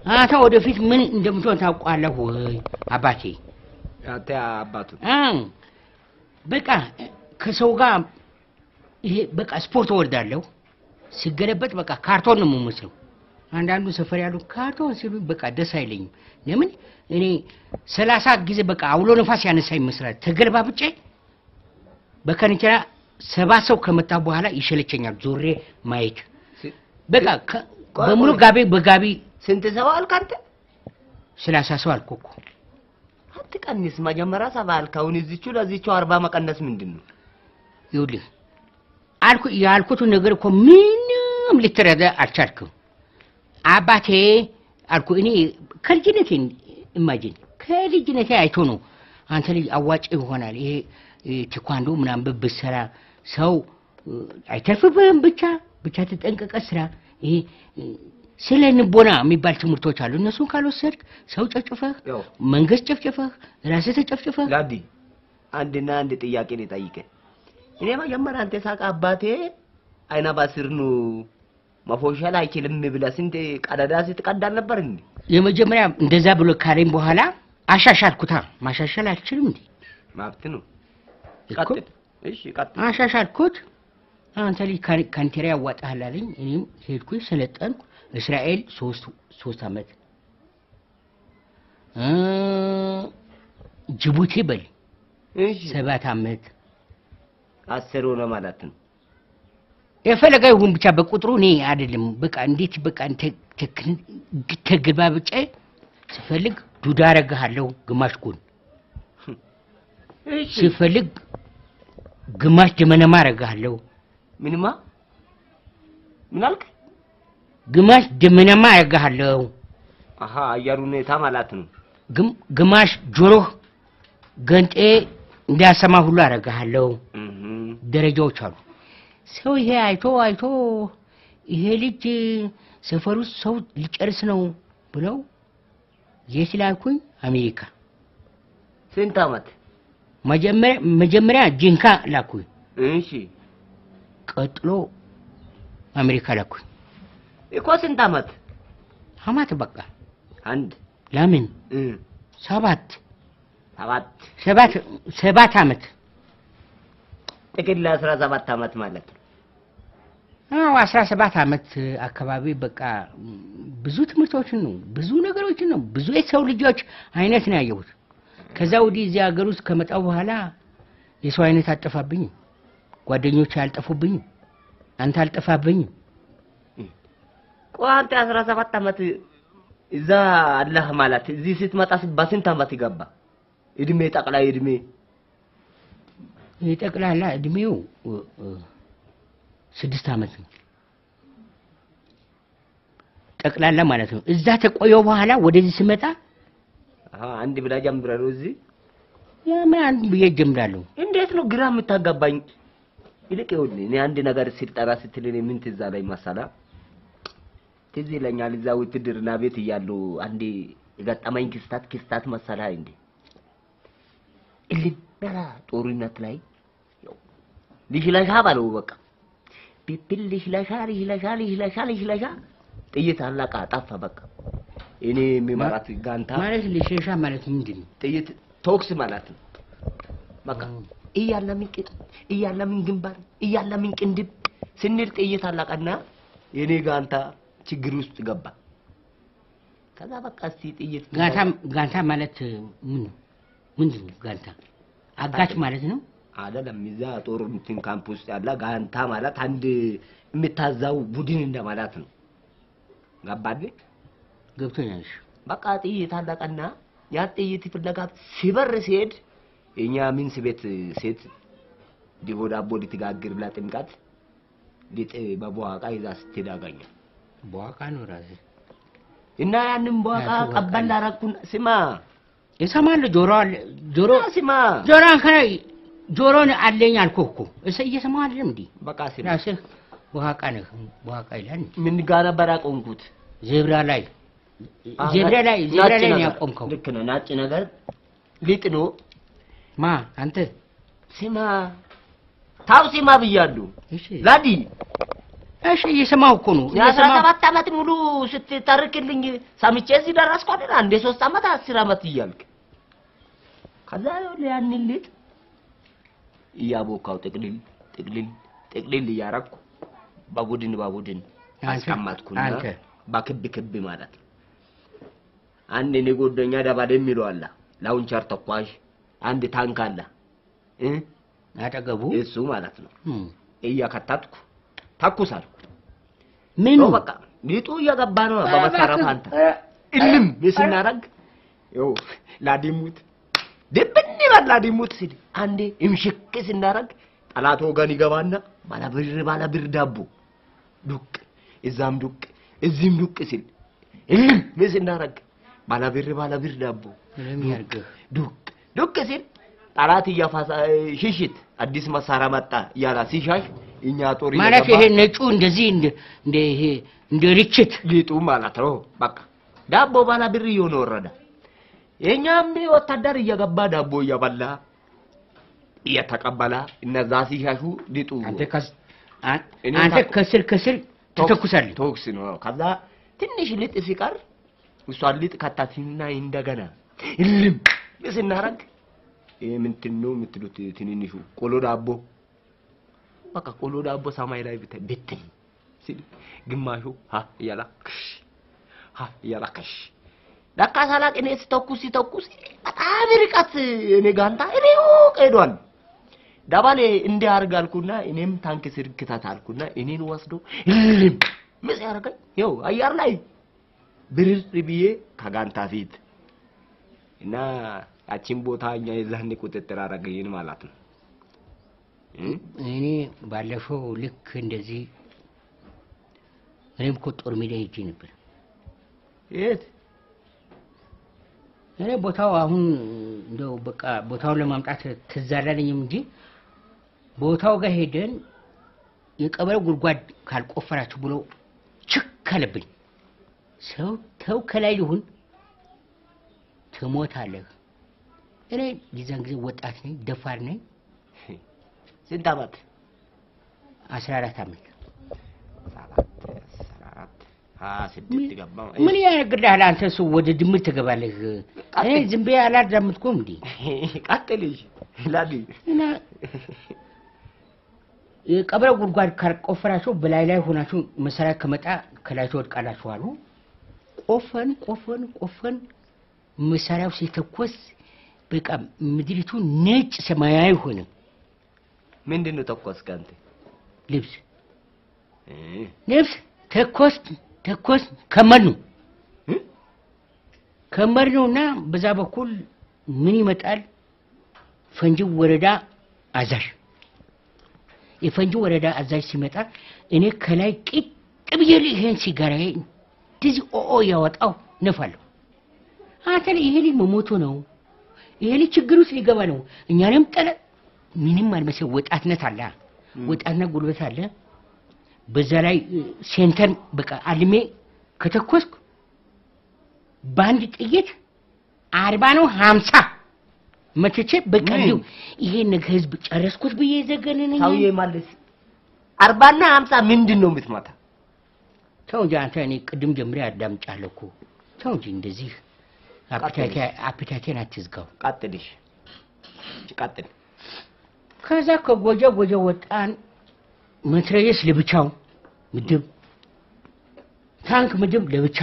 አንተ ወደፊት ምን እንደምትሆን ታውቋለህ ወይ አባቴ? አንተ አባቱ እ በቃ ከሰው ጋር ይሄ በቃ ስፖርት እወልዳለሁ። ሲገለበጥ በቃ ካርቶን ነው የምመስለው። አንዳንዱ ሰፈር ያሉ ካርቶን ሲሉ በቃ ደስ አይለኝም። ለምን እኔ ሰላሳ ጊዜ በቃ አውሎ ነፋስ ያነሳ ይመስላል ተገልባብጬ በከንቸራ ሰባት ሰው ከመጣ በኋላ ይሸለቸኛል ዞሬ ማየት። ስ- በቃ ከ- ቆይ፣ በሙሉ ቆይ። ጋቢ በጋቢ ስንት ሰው አልክ አንተ? ሰላሳ ሰው አልኩ እኮ። አትቀንስ። መጀመሪያ ሰባ አልክ። አሁን እዚቹ ለዚቹ አርባ መቀነስ ምንድን ነው? ይኸውልህ አልኩ ያልኩትን ነገር እኮ ምንም ልትረዳ አልቻልክም። አባቴ አልኩ እኔ ከልጅነቴ ኢማጂን ከልጅነቴ አይቶ ነው አንተ ልጅ አዋጭ ይሆናል ይሄ እ፣ ቴኳንዶ ምናምን ብትሰራ ሰው እ፣ አይተርፍብህም። ብቻ ብቻ ተጠንቀቀ ስራ። ይሄ እ፣ ስለ ንቦና የሚባል ትምህርቶች አሉ። እነሱን ካልወሰድክ ሰው ጨፍጭፈህ፣ ያው መንግስት ጨፍጭፈህ፣ ራስህ ተጨፍጭፈህ ዳዲ አንድና አንድ ጥያቄ ልጠይቅህ። እኔ መጀመሪያ አንተ ሳቅ አባቴ አይና ባስር ነው መፎሸል አይችልም ብለህ ስንት ቀዳዳ ስትቀዳ ነበር እንዴ? የመጀመሪያ እንደዛ ብሎ ካለኝ በኋላ አሻሻልኩታ። ማሻሻል አልችልም እንዴ? ማብት ነው። እኮ ቀጥል። እሺ ቀጥል። አሻሻልኩት። አንተ ልጅ ካን- ካንቴራ ያዋጣሃል አለኝ። እኔም ሄድኩኝ፣ ሰለጠንኩ። እስራኤል ሶስት ሶስት አመት እ ጅቡቲ በል እሺ ሰባት አመት አስር ሆነ ማለት ነው። የፈለገ ይሁን ብቻ በቁጥሩ እኔ አይደለም። በቃ እንዴት በቃ እንተ- ተክ- ተግባብጬ ስፈልግ ዱዳ አረግሃለሁ ግማሽ ጎን እሺ ሲፈልግ ግማሽ ደመነማ አረግሃለሁ ምንማ ምን አልክ? ግማሽ ደመነማ አረግሃለሁ አሃ አየር ሁኔታ ማለት ነው። ግም- ግማሽ ጆሮህ ገንጤ እንዳያሰማ ሁሉ አረግሃለሁ። እህ ደረጃዎች አሉ። ሰው ይሄ አይቶ አይቶ ይሄ ልጅ ሰፈር ውስጥ ሰው ሊጨርስ ነው ብለው የት ላኩኝ? አሜሪካ። ስንት አመት? መጀመሪያ መጀመሪያ ጂንካ ላኩኝ፣ እሺ ቀጥሎ አሜሪካ ላኩኝ። እኮ ስንት አመት? አማት በቃ አንድ ለምን እ ሰባት ሰባት ሰባት ሰባት አመት ጥቅል አስራ ሰባት አመት ማለት ነው። አዎ አስራ ሰባት አመት አካባቢ በቃ ም፣ ብዙ ትምህርቶችን ነው ብዙ ነገሮችን ነው ብዙ የሰው ልጆች አይነት ነው ያየሁት። ከዛ ወዲህ እዚህ ሀገር ውስጥ ከመጣሁ በኋላ የሰው አይነት አልጠፋብኝም፣ ጓደኞች አልጠፉብኝም፣ አንተ አልጠፋብኝም። ቆይ አንተ አስራ ሰባት አመት እዛ አለህ ማለት እዚህ ስትመጣ በስንት አመት ይገባ? እድሜ ጠቅላይ እድሜ የጠቅላላ እድሜው እ፣ እ፣ ስድስት አመት ነው ጠቅላላ ማለት ነው። እዛ ተቆየው በኋላ ወደዚህ ስመጣ አሃ አንድ ብላ ጀምረ ነው እዚህ ያ ምን አንድ ብዬ ጀምራለሁ። እንዴት ነው ግራ የምታጋባኝ? ይልቅ ይኸውልህ እኔ አንድ ነገር ሲጠራ ስትል እኔ ምን ትዝ አለኝ መሰለህ? ትዝ ይለኛል እዛ ውትድርና ቤት እያሉ አንዴ የገጠመኝ ክስታት ክስታት መሰለህ እንዴ እልበላ ጦርነት ላይ ያው ልሽለሻ ባለው በቃ ቢብል ልሽለሻ ልሽለሻ ልሽለሻ ልሽለሻ ጥይት አለቃ ጠፋ በቃ እኔ የሚመራት ጋንታ ማለት ልሸሻ ማለት ምንድን ነው? ጥይት ቶክስ ማለት ነው። በቃ እያለምን ቅጥ እያለምን ግንባር እያለምን ቅንድብ ስንል ጥይት አለቀና የኔ ጋንታ ችግር ውስጥ ገባ። ከዛ በቃ እስቲ ጥይት ጋንታ ጋንታ ማለት ምን ነው? ምንድን ነው ጋንታ? አጋች ማለት ነው። አይደለም። እዛ ጦር እንትን ካምፕ ውስጥ ያለ ጋንታ ማለት አንድ የምታዛው ቡድን እንደማለት ነው። ገባል? ገብቶኛል። እሺ። በቃ ጥይት አለቀና ያ ጥይት ፍለጋ ሲበር ሲሄድ የኛ ሚንስ ቤት ሴት ዲቦ ዳቦ ልትጋግር ብላ ጥምቀት ሊጥ በቧቃ ይዛ ስትሄድ አገኘ በዋቃ ነው ራሴ እና ያንን ቧቃ ያ በዋቃ ቀበል ነው። አረኩን። ስማ እሰማለሁ። ጆሮ አለ ጆሮ ስማ ጆሮ አንከራ ጆሮን አለኝ አልኩህ እኮ እሰ እየሰማህ አይደለም እንዴ? በቃ ስማ ራስህ በዋቃ ነህ። በዋቃ ይላል ምን ጋር ነበር ያቆምኩት? ዜብራ ላይ አ- ዜብራ ላይ ናጭ ዜብራ ላይ ነው ነገር። ያቆምከው። ልክ ነው። ናጭ ነገር ሊጥ ነው። ማ አንተ ስማ ታው ስማ ብያለሁ። እሺ ላዲ እሺ እየሰማሁ እኮ ነው የአስራ እየሰማሁ ሰባት ዓመት ሙሉ ስትተርክልኝ ሰምቼ እዚህ ደረስኩ አይደል? አንዴ ሶስት ዓመት አስር ዓመት እያልክ ከዛ ይኸውልህ ያንን ሊጥ እያቦካው ጥቅልል ጥቅልል ጥቅልል እያረኩ በቡድን በቡድን አንተ- አስቀመጥኩና አንተ በክብ ክብ ማለት ነው። አንድ እኔ ጓደኛ ደባል የሚለው አለ ላውንቸር ተኳሽ፣ አንድ ታንክ አለ እ አጠገቡ እሱ ማለት ነው። እም። እያከታትኩ ተኩሳልኩ። ምኑ ነው በቃ ሊጡ እየገባ ነው በመሳሪያ ፋንታ እልም ስናረግ ይኸው ላዲሙት ድብን ይበል ላዲሙት ሲል አንዴ እምሽክ ስናረግ ጠላት ወገን ይገባና ባለብር ባለብር ዳቦ ዱቅ እዛም ዱቅ እዚህም ዱቅ ሲል እልም ስናረግ ባለብር ባለብር ዳቦ ምንም ያርግህ ዱቅ ዱቅ ሲል ጠላት እያፋሳ ሽሽት አዲስ መሳሪያ መጣ እያላ ሲሻሽ እኛ ጦር ማለት እየገባ- ይሄ ነጩ እንደዚህ እንደ እንደ ይሄ እንደ ርችት ሊጡ ማለት ነው። በቃ ዳቦ ባላ ብር እየሆነ ወረደ። የኛም ወታደር እየገባ ዳቦ እየበላ እየተቀበላ እነዛ ሲሻሹ ሊጡ አንተ ከስ- አን- እኔ አንተ ታውቅ- ከስር ከስር ትተኩሳለህ። ቶክስ ነው። ከዛ ትንሽ ሊጥ ሲቀር እሷን ሊጥ ከታትና እንደገና እልም ስናረግ ይሄ ምንድን ነው የምትሉት? ትንንሹ ቆሎ ዳቦ በቃ ቆሎ ዳቦ ሰማይ ላይ ብታይ ብትን ሲል ግማሹ ሀ እያላ ክሽ ሀ እያላ ክሽ ለካ ሳላቅ እኔ ስተኩስ ሲተኩስ በጣም ርቀት እኔ ጋንታ ሩቅ ሄዷል። ዳባሌ እንዲህ አድርግ አልኩና እኔም ታንክ ስር ክተት አልኩና እኔን ወስዶ እልም ምስ ያደርገኝ ይኸው አየር ላይ ብርር ብዬ ከጋንታ ፊት እና ያቺን ቦታ እኛ የዛኔ ቁጥጥር አደረገኝን ማለት ነው። እ? እኔ ባለፈው ልክ እንደዚህ እኔም እኮ ጦር ሜዳ ሄጄ ነበር። የት እኔ ቦታው አሁን እንደው በቃ ቦታውን ለማምጣት ትዝ አላለኝም እንጂ ቦታው ጋር ሄደን የቀበሌው ጉድጓድ ካልቆፈራችሁ ብሎ ችክ አለብኝ። ሰው ተው ከላይ ይሁን ትሞታለህ። እኔ የዛን ጊዜ ወጣት ነኝ፣ ደፋር ነኝ። ስንት ዓመት? አስራ አራት ዓመት ሰባት አስራ አራት ሀያ ስድስት ገባሁ። ምን ያነግርልሃል አንተ? እሱ ወደ ድምር ትገባለህ። እኔ ዝም ብዬ አላዳምጥኩም እንዴ ቀጥል እሺ። ላዲ እና የቀብረ ጉድጓድ ካልቆፈራችሁ በላይ ላይ ሆናችሁ መሳሪያ ከመጣ ከላይ ትወድቃላችሁ አሉ። ቆፈን ቆፈን ቆፈን መሳሪያው ሲተኮስ በቃ ምድሪቱ ነጭ ሰማያዊ ሆነ። ምንድን ነው ተኮስክ አንተ? ልብስ እ? ልብስ ተኮስ ተኮስ ከመር ነው እ? ከመር ነው እና በዛ በኩል ምን ይመጣል? ፈንጂ ወረዳ አዛዥ የፈንጂ ወረዳ አዛዥ ሲመጣ እኔ ከላይ ቂጥ ብዬ ይሄን ሲጋራዬ እንደዚህ ኦኦ ያወጣው ነፋለሁ። አንተ ይሄ ልጅ መሞቱ ነው፣ ይሄ ልጅ ችግር ውስጥ ሊገባ ነው። እኛንም ጠለ ምንም አልመሰል ወጣትነት አለ፣ ወጣትነት ጉልበት አለ። በዛ ላይ እ፣ ሴንተር በቃ አልሜ ከተኮስኩ በአንድ ጥይት አርባ ነው ሀምሳ መትቼ በቃ ምን? እንዲሁ ይሄን ነገ ህዝብ ጨረስኩት ብዬ ዘገነነኝ። ሰውዬ ማለት አርባና ሀምሳ ምንድን ነው የምትመታ? ተው እንጂ አንተ እኔ ቅድም ጀምሬ አዳምጫለሁ እኮ። ተው እንጂ እንደዚህ አፒታቴ- አፒታቴን አትዝጋው። ቀጥል እሺ። ቀጥል። ከዛ ከጎጀ ጎጀ ወጣን። መትረየስ ለብቻው ምድብ፣ ታንክ ምድብ ለብቻ፣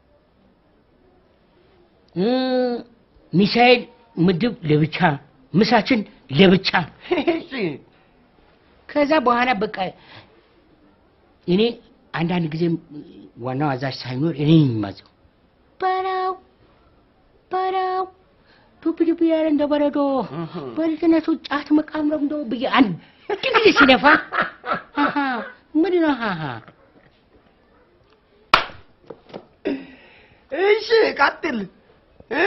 እ ሚሳኤል ምድብ ለብቻ፣ ምሳችን ለብቻ። እሺ ከዛ በኋላ በቃ እኔ አንዳንድ ጊዜ ዋናው አዛዥ ሳይኖር እኔ የሚማዘው በራው በራው ዱብ ዱብ ያለ እንደ በረዶ እህ። በልጅነቱ ጫት መቃም ነው እንደው ብዬ አንድ ጊዜ ሲነፋ አሃ ምን ነው አሃ እሺ ቀጥል እ?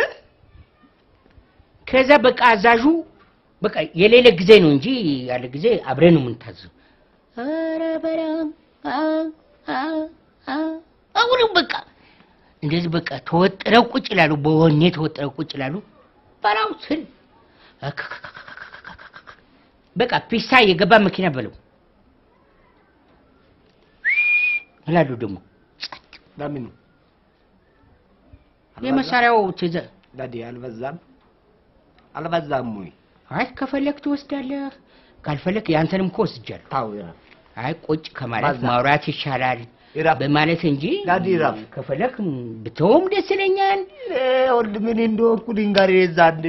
ከዛ በቃ አዛዡ በቃ የሌለ ጊዜ ነው እንጂ ያለ ጊዜ አብረን ነው የምንታዘው። ኧረ በራም አ- አ- አ- አሁንም በቃ እንደዚህ በቃ ተወጥረው ቁጭ ይላሉ፣ በወኔ ተወጥረው ቁጭ ይላሉ። በራው ስል በቃ ፒስታ የገባ መኪና በለው እላለሁ ደግሞ ለምን የመሳሪያው ትዘ ዳዲ አልበዛም አልበዛም ወይ አይ ከፈለክ ትወስዳለህ፣ ካልፈለክ ያንተንም እኮ ወስጃለሁ። ታው ያ አይ ቁጭ ከማለት ባዛ። ማውራት ይሻላል ይራፍ በማለት እንጂ ዳዲ ይራፍ ከፈለክ ብተውም ደስ ይለኛል። ወልድ ምን እንደሆንኩ ድንጋሬ እዛ እንደ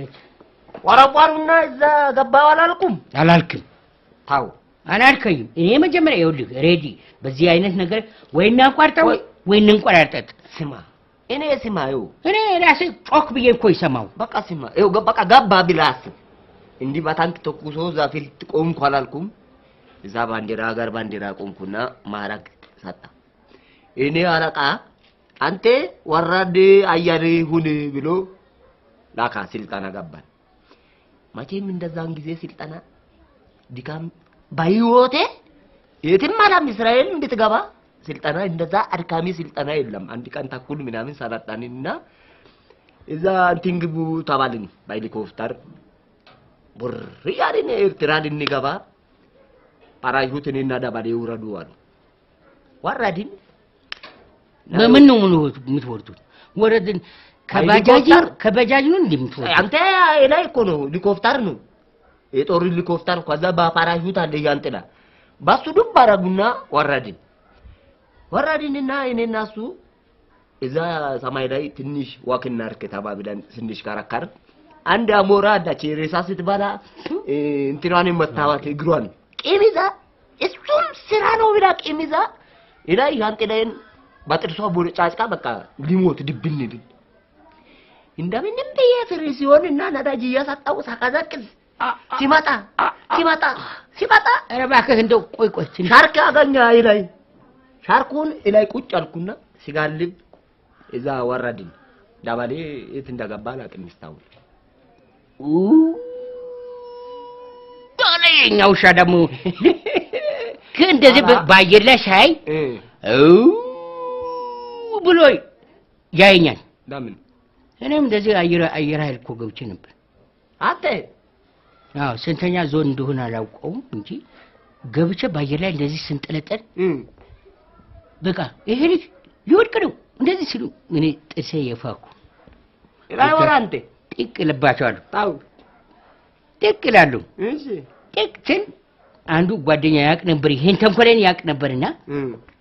ወረቧሩና እዛ ገባው አላልኩም አላልክም ታው አላልከኝም። እኔ መጀመሪያ ይኸውልህ ሬዲ በዚህ አይነት ነገር ወይ እናቋርጠው ወይ- ወይ እንንቆራርጠጥ። ስማ እኔ ስማ ይኸው እኔ ራሴ ጮክ ብዬ እኮ ይሰማው በቃ ስማ ይኸው ገ- በቃ ገባ ብለህ አስብ። እንዲህ በታንክ ተኩሶ እዛ ፊት ቆምኩ አላልኩም። እዛ ባንዲራ ሀገር ባንዲራ ቆምኩና ማዕረግ ሰጣ። እኔ አለቃ አንተ ወራዴ አያሌ ሁን ብሎ ላካ ስልጠና ገባን። መቼም እንደዛን ጊዜ ስልጠና ድካም በህይወቴ የትም አላም እስራኤል እንድትገባ ስልጠና እንደዛ አድካሚ ስልጠና የለም። አንድ ቀን ተኩል ምናምን ሰለጠንና እዛ እንትን ግቡ ተባልን በሄሊኮፕተር ቡር እያልን ኤርትራ ልንገባ ፓራሹት እኔና ደባሌ ውረዱ አሉ። ወረድን። በምን ነው ምን የምትወርዱት? ወረድን ከባጃጅ ሄሊኮፕተር? ከባጃጅ ነው እንዴ የምትወርዱት? አንተ ላይ እኮ ነው ሄሊኮፕተር ነው የጦር ሄሊኮፕተር። ከዛ በፓራሹት አለ ያንጥላ በሱ ዱብ አደረጉና ወረድን። ወረድንና እኔና እሱ እዛ ሰማይ ላይ ትንሽ ዋክ እናድርግ ተባብለን ትንሽ ከረከር አንድ አሞራ አዳች ሬሳ ስትበላ እ፣ እንትኗን መታወት እግሯን ቂም ይዛ እሱም ስራ ነው ብላ ቂም ይዛ እላ ያንጥላዬን በጥርሷ ቦጫጭቃ በቃ ሊሞት ድብን ብል እንደምንም ብዬ ፍሪ ሲሆን እና ነዳጅ እያሰጣው ሳቀዘቅዝ ሲመጣ ሲመጣ ሲመጣ ኧረ እባክህ እንደው ቆይ ቆይ ትንሽ ሻርክ አገኘ ላይ ሻርኩን ላይ ቁጭ አልኩና ሲጋልብ እዛ ወረድን። ዳባሌ የት እንደገባ አላውቅም። እስካሁን ዶለ የኛ ውሻ ደግሞ ግን እንደዚህ በ- በአየር ላይ ሳይ እ እው ብሎ ያየኛል። ለምን እኔም እንደዚህ አየር አየር ኃይል እኮ ገብቼ ነበር። አንተ አዎ ስንተኛ ዞን እንደሆነ አላውቀውም እንጂ ገብቼ በአየር ላይ እንደዚህ ስንጠለጠል እ በቃ ይሄ ልጅ ሊወድቅ ነው እንደዚህ ሲሉ እኔ ጥርሴ የፋኩ ላይ ወራ አንተ ጢቅ ልባቸዋለሁ። ታው ጢቅ ይላሉ። እሺ ጢቅ ስል አንዱ ጓደኛ ያቅ ነበር፣ ይሄን ተንኮሌን ያቅ ነበርና እ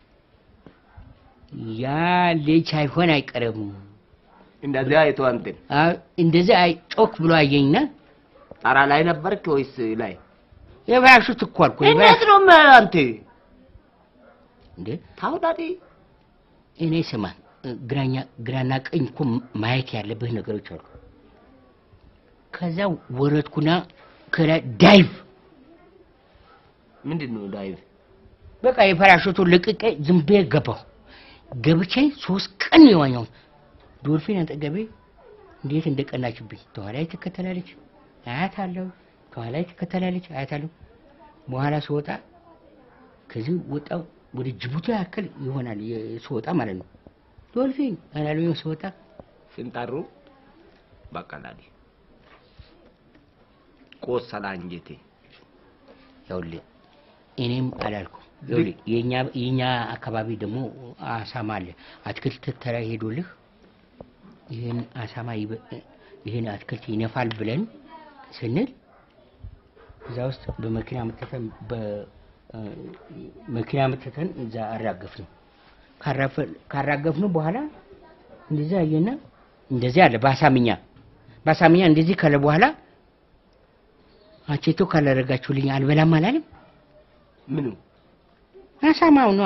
ያ ልጅ ሳይሆን አይቀርም እንደዚህ አይቶ አንተን አ- እንደዚህ አይ ጮክ ብሎ አየኝና ጣራ ላይ ነበርክ ወይስ ላይ? የባያሹት እኮ አልኩ እንዴት የባያሹ ነው ማ- አንተ እንዴ ታው ዳዲ እኔ ስማ ግራኛ ግራና ቀኝ እኮ ማየት ያለብህ ነገሮች አሉ። ከዛ ወረድኩና ከላይ ዳይቭ ምንድን ነው ዳይቭ? በቃ የፓራሹቱን ልቅቄ ዝም ብዬ ገባሁ። ገብቼ ሶስት ቀን ነው የዋኘሁት። ዶልፊን አጠገቤ እንዴት እንደቀናችብኝ ከኋላዬ ትከተላለች፣ አያታለሁ። ከኋላዬ ትከተላለች፣ አያታለሁ። በኋላ ስወጣ ከዚህ ወጣው ወደ ጅቡቲ ያክል ይሆናል የ- ስወጣ ማለት ነው። ዶልፊን አላሉኝ ስወጣ ስንጠሩ በቃ ዳዲ ቆሰላ አንጀቴ። ይኸውልህ እኔም አላልኩም። ይኸውልህ የኛ የኛ አካባቢ ደግሞ አሳማ አለ። አትክልት ተራ ሄዶልህ ይህን አሳማ ይበ- ይህን አትክልት ይነፋል ብለን ስንል እዛ ውስጥ በመኪና መተተን በመኪና መተተን እዛ አራገፍነው። ካራፈ- ካራገፍነው በኋላ እንደዚህ አየና እንደዚህ አለ በአሳምኛ በአሳምኛ እንደዚህ ካለ በኋላ አቼቶ ካላደረጋችሁልኝ አልበላም አላለም። ምኑ አሳማው ነው።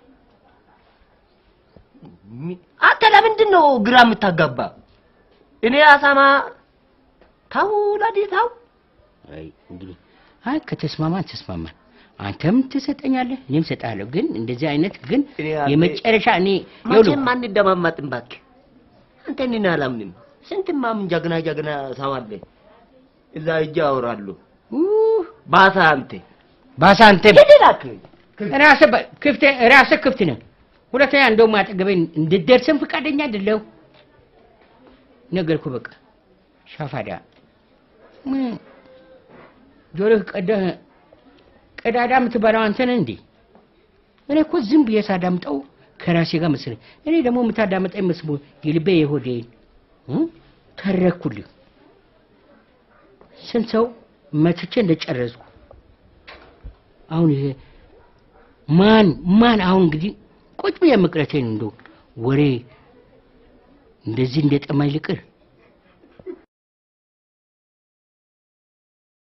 ሚ- አንተ ለምንድን ነው ግራ የምታጋባ? እኔ አሳማ ታው ዳዲ ታው አይ እንግዲህ አይ ከተስማማን ተስማማን። አንተም ትሰጠኛለህ፣ እኔም እሰጥሃለሁ። ግን እንደዚህ አይነት ግን እኔ አንተ- የመጨረሻ እኔ ይኸውልህ መቼም አንደማመጥም እባክህ። አንተ እኔን አላምንም። ስንት ማምን ጀግና ጀግና ሰው አለ እዛ እጅ አወራሉ። ኡህ፣ ባሳ አንተ ባሳ አንተ ሂድ እባክህ። ራስህ በ- ክፍት ራስህ ክፍት ነህ። ሁለተኛ እንደውም አጠገቤ እንድትደርስም ፈቃደኛ አይደለሁ። ነገርኩህ በቃ ሻፋዳ ምን ጆሮህ ቀደህ ቀዳዳ የምትበላው አንተ ነህ እንዴ? እኔ እኮ ዝም ብዬ ሳዳምጠው ከራሴ ጋር መሰለኝ። እኔ ደግሞ የምታዳምጠኝ መስሎ የልቤ የሆዴን እ? ተረኩልህ። ስንት ሰው መትቼ እንደጨረስኩ አሁን ይሄ ማን ማን አሁን እንግዲህ ቁጭ ብዬ መቅረቴን እንደው ወሬ እንደዚህ እንደጠማኝ ልቅር